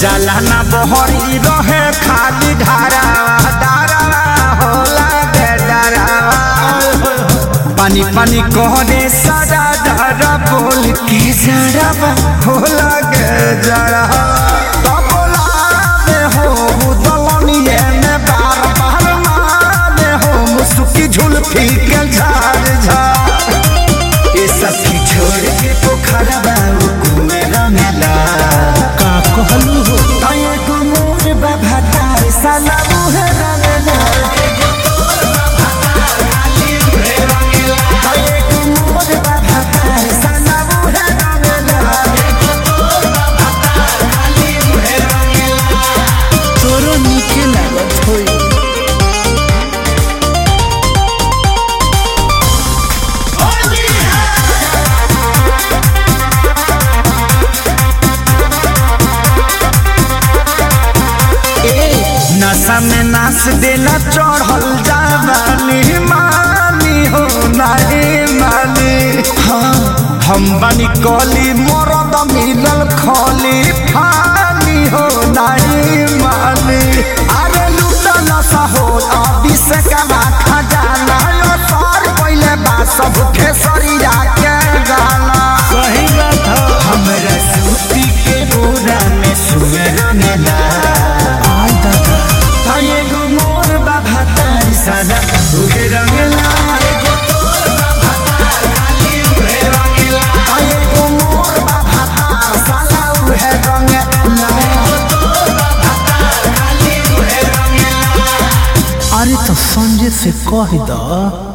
जाला ना बहरी रहे खाली धारा धारा होला के डरावा पानी पानी कहने सारा धारा बोल के जरावा होला के जरा सुखी झुलफी के झाड़ झाड़ ये सब की छोड़ के पोखरा बाबू कुमेरा मेला का कहलू हो तये गुमोर बाबा तार साला मुहे रंगना तये गुमोर बाबा तार साला मुहे रंगना तोरो नीके लागत होई नशा में नाच देला चढ़ल जावानी मानी हो नानी मानी हाँ हम बनी कली मरद मिलल खली फानी हो नानी मानी अरे लूटा नशा हो अभी से कमा खजाना यो पार पहले बा सब खेसरिया के गाना सही बात हो हमरा सूती के बोरा में सुअर मेला आई दादा ताये गो मोर बाबा तारी सादा उहे रंगला ताये गो मोर बाबा तार साला उहे रंगला अरे तो संजय से कह द